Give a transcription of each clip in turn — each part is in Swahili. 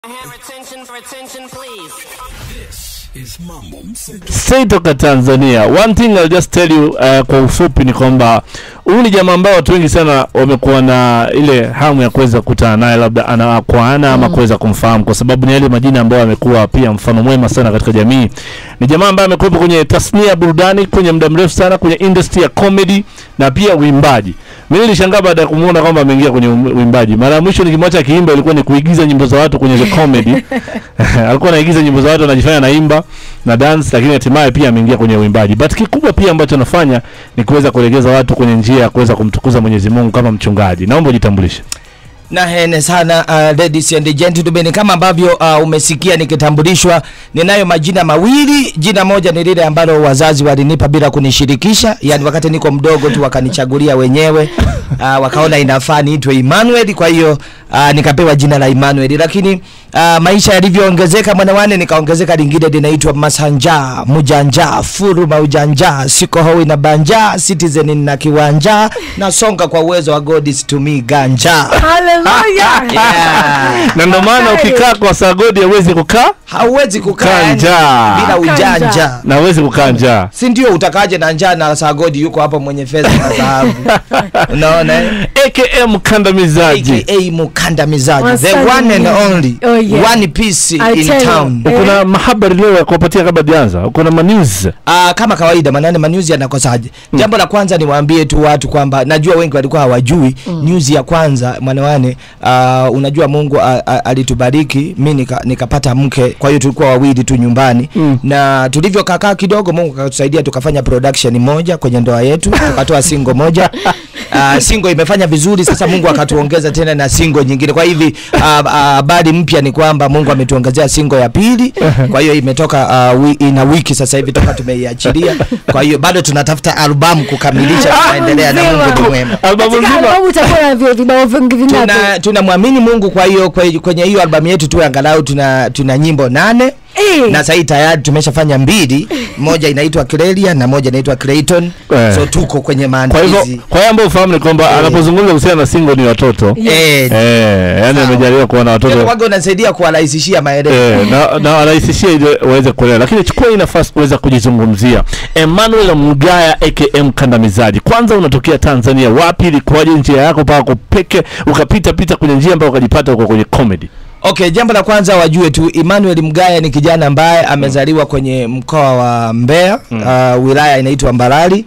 have attention for attention, please. This is Mambo Mseto. Straight toka Tanzania. One thing I'll just tell you uh, kwa ufupi ni kwamba huyu ni jamaa ambao watu wengi sana wamekuwa na ile hamu ya kuweza kukutana naye labda ana kwa ana ama kuweza kumfahamu kwa sababu ni yale majina ambayo amekuwa pia mfano mwema sana katika jamii. Ni jamaa ambaye amekuwepo kwenye tasnia ya burudani kwenye muda mrefu sana kwenye industry ya comedy na pia uimbaji. Mimi nilishangaa baada ya kumuona kwamba ameingia kwenye uim- uimbaji. Mara ya mwisho nikimwacha akiimba ilikuwa ni kuigiza nyimbo za watu kwenye the comedy. alikuwa anaigiza nyimbo za watu anajifanya naimba na dance, lakini hatimaye pia ameingia kwenye uimbaji. But kikubwa pia ambacho anafanya ni kuweza kuelekeza watu kwenye njia ya kuweza kumtukuza Mwenyezi Mungu kama mchungaji. Naomba ujitambulishe. na hene sana uh, ladies and gentlemen kama ambavyo uh, umesikia nikitambulishwa ninayo majina mawili jina moja ni lile ambalo wazazi walinipa bila kunishirikisha yani wakati niko mdogo tu wakanichagulia wenyewe uh, wakaona inafaa niitwe Emmanuel kwa hiyo uh, nikapewa jina la Emmanuel lakini uh, maisha yalivyoongezeka mwanawane nikaongezeka lingine linaitwa Masanja Mujanja Furu Maujanja siko hoi na banja citizen na kiwanja nasonga kwa uwezo wa God is to me ganja Hallelujah. yeah. Na ndio maana ukikaa kwa sagodi hauwezi kukaa hauwezi kukaa Kaa yani njaa. bila Kaa ujanja njaa. na hauwezi kukaa njaa. si ndio utakaje na njaa na sagodi yuko hapo mwenye fedha na dhahabu unaona eh? AKM kandamizaji. aka mukandamizaji the Wasalimia. one and only Oh, yeah. one piece I in tell you. town Eh. Uko na mahabari leo ya kuwapatia kabla tuanza. Uko na manews. Uh, kama kawaida manane manews yanakosaje jambo la kwanza niwaambie tu watu kwamba najua wengi walikuwa hawajui mm. news ya kwanza mwanawane uh, unajua mungu uh, uh, alitubariki mi nika, nikapata mke kwa hiyo tulikuwa wawili tu nyumbani Mm. na tulivyokakaa kidogo mungu akatusaidia tukafanya production moja kwenye ndoa yetu tukatoa singo moja Uh, singo imefanya vizuri sasa mungu akatuongeza tena na singo nyingine kwa hivi ah, ah, habari mpya ni kwamba mungu ametuongezea singo ya pili kwa hiyo imetoka uh, wi, ina wiki sasa hivi toka tumeiachilia kwa hiyo bado tunatafuta albamu kukamilisha tunaendelea na mungu ni mwema Albamu Katika nzima. albamu utakuwa na vi- vibao vingi vingapi? tuna tunamwamini mungu kwa hiyo kwe- kwenye hiyo albamu yetu tu angalau tuna tuna nyimbo nane Eh. na sahii tayari tumeshafanya mbili moja inaitwa Clelia na moja inaitwa Clayton Eh. so tuko kwenye Kwa maandalizi hivyo kwa hiyo ambao ufahamu ni kwamba Eh. anapozungumza kuhusiana na single ni watoto. eh, Eh, yani Sawa. amejaliwa kuwa na watoto. waga unasaidia kuwarahisishia maelezo Eh, na, na warahisishia ili waweze kuelewa, lakini chukua hii nafasi kuweza kujizungumzia. Emmanuel Mgaya AKM Kandamizaji, kwanza unatokea Tanzania, wapi? Ilikuwaje njia yako mpaka kupeke ukapita pita kwenye njia mpaka ukajipata uko kwenye comedy? Okay, jambo la kwanza wajue tu Emmanuel Mgaya ni kijana ambaye amezaliwa kwenye mkoa wa Mbeya, uh, wilaya inaitwa Mbarali.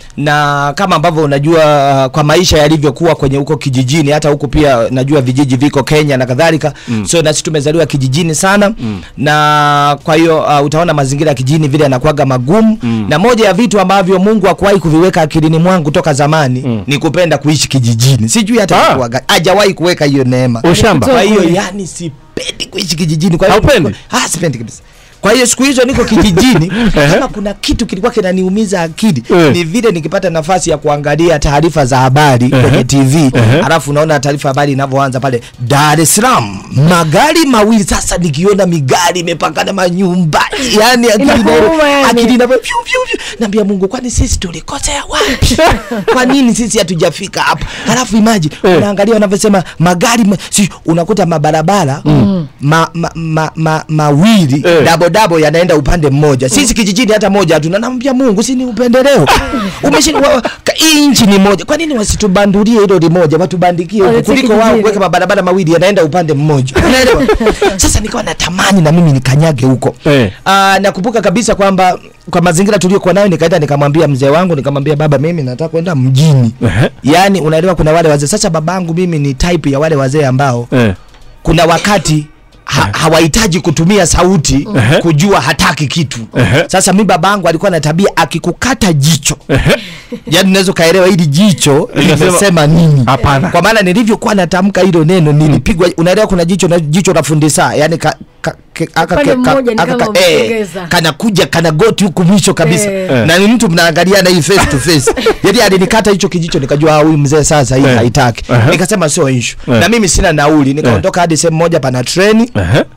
Na kama ambavyo unajua uh, kwa maisha yalivyokuwa kwenye huko kijijini, hata huko pia najua vijiji viko Kenya na kadhalika mm. So na sisi tumezaliwa kijijini sana mm. na kwa hiyo uh, utaona mazingira ya kijijini vile yanakuwaga magumu mm. na moja ya vitu ambavyo Mungu hakuwahi kuviweka akilini mwangu toka zamani mm. ni kupenda kuishi kijijini. Sijui hata Ah. ilikuwaga- hajawahi kuweka hiyo neema Ushamba. kwa hiyo Kweli. yani sipendi kuishi kijijini kwa hiyo Haupendi? ah sipendi kabisa kwa hiyo siku hizo niko kijijini kama kuna kitu kilikuwa kinaniumiza akili Eh. ni vile nikipata nafasi ya kuangalia taarifa za habari kwenye tv alafu unaona taarifa habari inavyoanza pale Dar es Salaam magari mawili sasa nikiona migari imepakana manyumba yani akili Inakuuma ina- yani. akili inavyo pyu, pyu, pyu. naambia Mungu kwani sisi tulikosea wapi kwa nini sisi hatujafika hapo alafu imagine Eh. unaangalia wanavyosema magari ma, si, unakuta mabarabara mm. ma, ma, ma, ma, mawili Eh. dabo dabo yanaenda upande mmoja sisi kijijini hata moja hatuna naambia Mungu si ni upendeleo Umeshi- wa- ka- hii nchi ni moja kwa nini wasitubandulie hilo limoja watubandikie huku Walete kuliko wao kijijini. kuweka mabarabara mawili yanaenda upande mmoja unaelewa sasa nikawa natamani na mimi nikanyage huko Eh. Ah, nakumbuka kabisa kwamba kwa mazingira tuliokuwa nayo nikaenda nikamwambia mzee wangu nikamwambia baba mimi nataka kwenda mjini Ehe. yaani unaelewa kuna wale wazee sasa babangu mimi ni type ya wale wazee ambao Eh. kuna wakati ha, hawahitaji kutumia sauti Ehe. kujua hataki kitu Ehe. sasa mi babangu alikuwa na tabia akikukata jicho Ehe. yaani unaweza ukaelewa hili jicho Linasema- limesema nini Hapana. kwa maana nilivyokuwa natamka hilo neno nilipigwa unaelewa kuna jicho na jicho la fundi saa yani ka, ka, ke- aka- Upande ke- ka- mmoja ni aka- kama ka- eh, umesogeza. kanakuja kana goti huku mwisho kabisa Eh. na ni mtu mnaangaliana hii face to face yani alinikata hicho kijicho nikajua ah, huyu mzee sasa hii Eh. haitaki Aha. nikasema sio issue Eh. na mimi sina nauli nikaondoka hadi sehemu moja pana treni Ehe.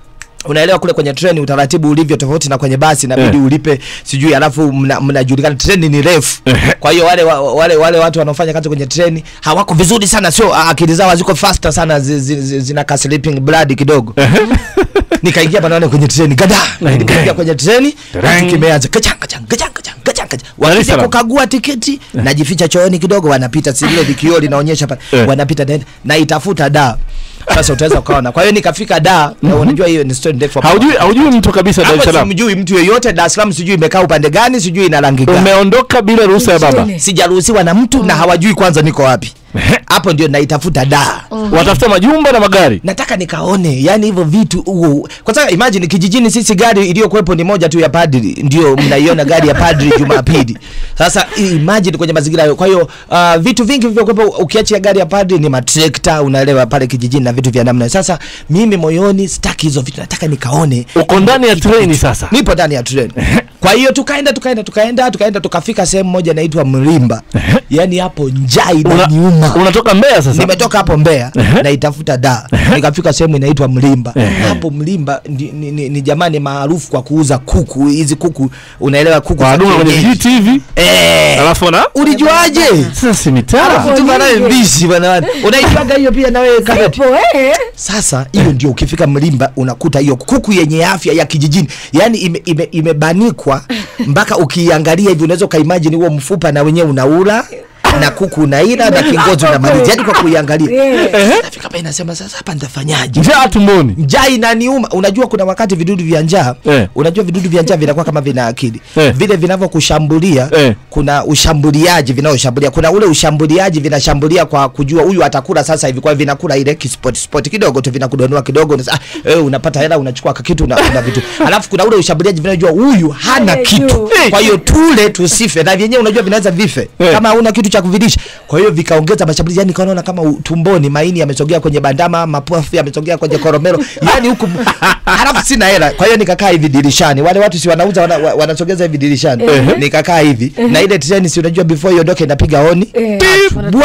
unaelewa kule kwenye treni utaratibu ulivyo tofauti na kwenye basi inabidi Eh. ulipe sijui alafu mna- mnajulikana treni ni refu Ehe. kwa hiyo wale, wa- wale wale watu wanaofanya kazi kwenye treni hawako vizuri sana sio ah, akili zao haziko faster sana zi, zi, zi, zina ka sleeping blood kidogo nikaingia panaone kwenye treni gada nikaingia kwenye treni kitu kimeanza kachang kachang kachang kachang kachang kachang Dar es wakija Salaam. kukagua tiketi najificha chooni kidogo wanapita si lile vikioo linaonyesha pale Eh. wanapita naenda naitafuta da sasa utaweza ukaona kwa hiyo nikafika da na unajua hiyo ni story ndefu haujui haujui mtu kabisa Dar es hapo Salaam simjui mtu yeyote Dar es Salaam sijui imekaa upande gani sijui ina rangi gani umeondoka bila ruhusa ya baba Mjini. sijaruhusiwa na mtu na hawajui kwanza niko wapi hapo ndio naitafuta da watafuta majumba na magari nataka nikaone yani hivyo vitu huo kwa sababu imagine kijijini sisi gari iliyokuwepo ni moja tu ya padri ndio mnaiona gari ya padri jumapili sasa imagine kwenye mazingira hayo kwa hiyo uh, vitu vingi vilivyokuwepo ukiachia gari ya padri ni matrekta unaelewa pale kijijini na vitu vya namna hiyo. sasa mimi moyoni sitaki hizo vitu nataka nikaone uko ndani ya treni sasa nipo ndani ya treni kwa hiyo tukaenda tukaenda tukaenda tukaenda tukafika sehemu moja inaitwa mlimba yani hapo njaa Una, inaniuma unatoka Mbeya sasa nimetoka hapo Mbeya naitafuta da nikafika sehemu inaitwa Mlimba hapo Mlimba ni, ni, ni, ni jamani maarufu kwa kuuza kuku hizi kuku unaelewa kuku za wanadunga kwenye kienyeji. vijiti hivi eh alafu na ulijuaje sasa si mitaa Alafu tu banaye mbishi bana unaijuaga hiyo pia na wewe kabati Ipo, eh. sasa hiyo ndio ukifika Mlimba unakuta hiyo kuku yenye afya ya kijijini, yani imebanikwa ime, imebanikwa mpaka ukiangalia hivi unaweza ukaimagine huo mfupa na wenyewe unaula na kuku unaila na kingozi unamaliza, yani kwa kuiangalia. Yeah. Nafika pale nasema sasa hapa nitafanyaje? njaa tumboni njaa inaniuma. Unajua kuna wakati vidudu vya njaa Eh. unajua vidudu vya njaa vinakuwa kama vina akili Eh. vile vinavyokushambulia Eh. kuna ushambuliaji vinaoshambulia, kuna ule ushambuliaji vinashambulia kwa kujua huyu atakula sasa hivi, kwa hiyo vinakula ile kispot spot kidogo tu, vinakudonoa kidogo, unasema ah, eh, unapata hela, unachukua kakitu una, una vitu, alafu kuna ule ushambuliaji vinajua huyu hana Hana kitu, juu. kwa hiyo tule tusife, na vyenyewe unajua vinaweza vife Eh. kama hauna kitu cha kuvilisha. Kwa hiyo vikaongeza mashambulizi, yani kaona kama u- tumboni maini yamesogea kwenye bandama, mapafu yamesogea kwenye koromero, yani huku halafu sina hela. Kwa hiyo nikakaa hivi dirishani, wale watu si wanauza wana, wa- wanasogeza hivi dirishani, nikakaa hivi na ile treni, si unajua before iondoke inapiga honi Eh. bwa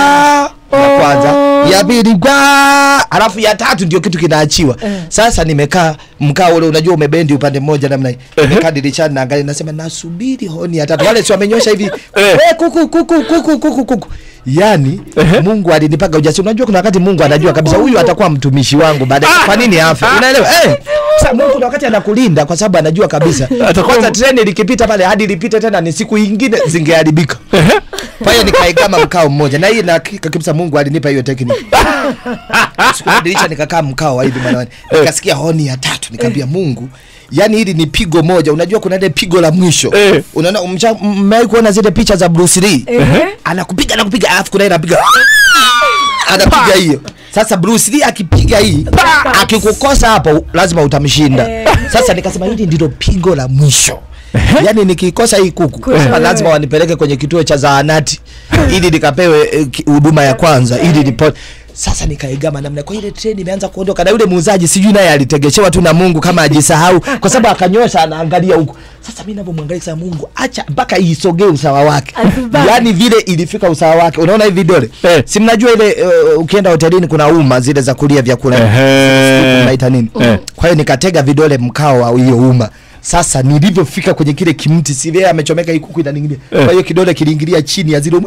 ya kwanza ya pili bwa alafu ya tatu ndio kitu kinaachiwa sasa nimekaa mkao ule unajua umebendi upande mmoja namna hii nimekaa dirishani naangalia nasema nasubiri honi ya tatu wale si wamenyosha hivi Eh. "Eh, kuku kuku kuku kuku kuku yani Mungu alinipaga ujasiri unajua kuna wakati Mungu anajua kabisa huyu atakuwa mtumishi wangu baadaye kwa nini afe unaelewa eh sasa Mungu kuna wakati anakulinda kwa sababu anajua kabisa Atakuwa- kwanza treni likipita pale hadi lipite tena ni siku ingine zingeharibika kwa hiyo nikaigama mkao mmoja na hii na hakika kabisa Mungu alinipa hiyo tekniki. Sikubadilisha nikakaa mkao wa hivi mwanawani. Nikasikia honi ya tatu nikamwambia Mungu Yaani hili ni pigo moja, unajua kuna ile pigo la mwisho. Eh. Unaona mcha- mmewahi kuona zile picha za Bruce Lee? Eh. Anakupiga anakupiga alafu kuna ile anapiga anapiga hiyo. Sasa Bruce Lee akipiga hii akikukosa hapo lazima utamshinda. Sasa nikasema hili ndilo pigo la mwisho. Yaani nikikosa hii kuku Kucha hapa wewe. lazima wanipeleke kwenye kituo cha zahanati ili nikapewe eh, ki- huduma ya kwanza ili nipo sasa nikaigama namna kwa ile treni imeanza kuondoka na yule muuzaji sijui naye alitegeshewa tu na Mungu kama ajisahau kwa sababu akanyosha anaangalia huko sasa mimi ninavyomwangalia sasa Mungu acha mpaka isogee usawa wake Asibaki. yani vile ilifika usawa wake unaona hivi vidole Eh. si mnajua ile uh, ukienda hotelini kuna uma zile za kulia vyakula Ehe. unaita nini Eh. kwa hiyo nikatega vidole mkao wa hiyo uma sasa nilivyofika kwenye kile kimti si vile amechomeka hii kuku inaningilia kwa hiyo kidole kiliingilia chini ya zile uma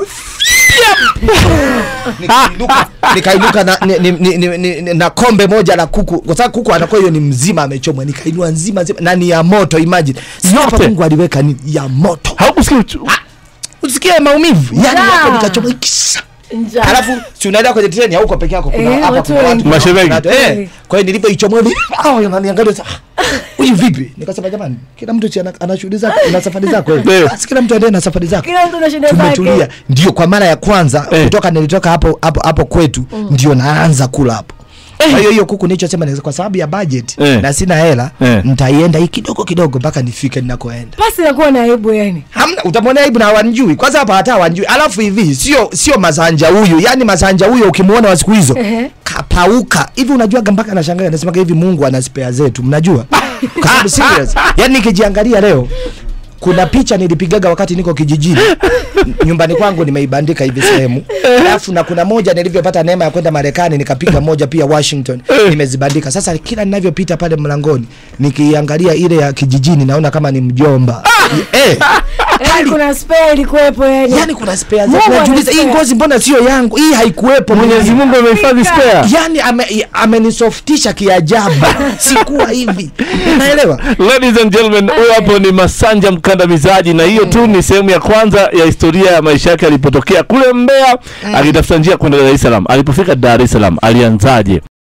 nikainuka nikainuka na, ni, ni, ni, ni, ni, ni, na kombe moja la kuku kwa sababu kuku anakuwa hiyo ni mzima amechomwa nikainua nzima nzima na ni ya moto imagine sio hapa Yote. Mungu aliweka ni ya moto haukusikia uchu- usikie maumivu yani Njaa. hapo nikachomwa ikisha Njaa. Alafu si unaenda kwenye treni hauko peke yako kuna Eh, hapa watu kuna watu wengi. kuna Mashemeji. watu, eh. Kwa hiyo nilipoichomoa hivi ah wananiangalia sasa ah, huyu vipi? Nikasema jamani kila mtu si ana, ana shughuli zake ana safari zake. Ndio. Basi kila mtu aendelee na safari zake. Kila mtu na shida Tumetulia. zake. Ndio kwa mara ya kwanza Eh. kutoka nilitoka hapo hapo hapo kwetu ndio naanza kula hapo. Kwa hiyo hiyo kuku nilichosema ni kwa sababu ya budget Eh. na sina hela Eh. nitaienda hii kidogo kidogo mpaka nifike ninakoenda. Basi nakuwa na aibu yani. Hamna, utamwona aibu na hawanjui. Kwanza hapa hata hawanjui. Alafu hivi sio sio masanja huyu, yani masanja huyo ukimwona wa siku hizo Ehe. kapauka hivi. Unajua mpaka anashangaa anasema hivi, Mungu ana spare zetu, mnajua kwa sababu serious. Yani nikijiangalia leo kuna picha nilipigaga wakati niko kijijini nyumbani kwangu nimeibandika hivi sehemu alafu na kuna moja nilivyopata neema ya kwenda marekani nikapiga moja pia washington nimezibandika sasa kila ninavyopita pale mlangoni nikiangalia ile ya kijijini naona kama ni mjomba eh, Yaani kuna spare ilikuwepo yani. yani kuna spare Mungu zake najiuliza hii ana spare. ngozi mbona sio yangu hii haikuwepo Mwenyezi Mungu amehifadhi spare. yani ame- amenisoftisha kiajabu sikuwa hivi unaelewa Ladies and gentlemen, huyo hapo ni Masanja mkandamizaji, na hiyo tu ni sehemu ya kwanza ya historia ya maisha yake alipotokea kule Mbeya akitafuta njia kwenda Dar es Salaam. Alipofika Dar es Salaam alianzaje?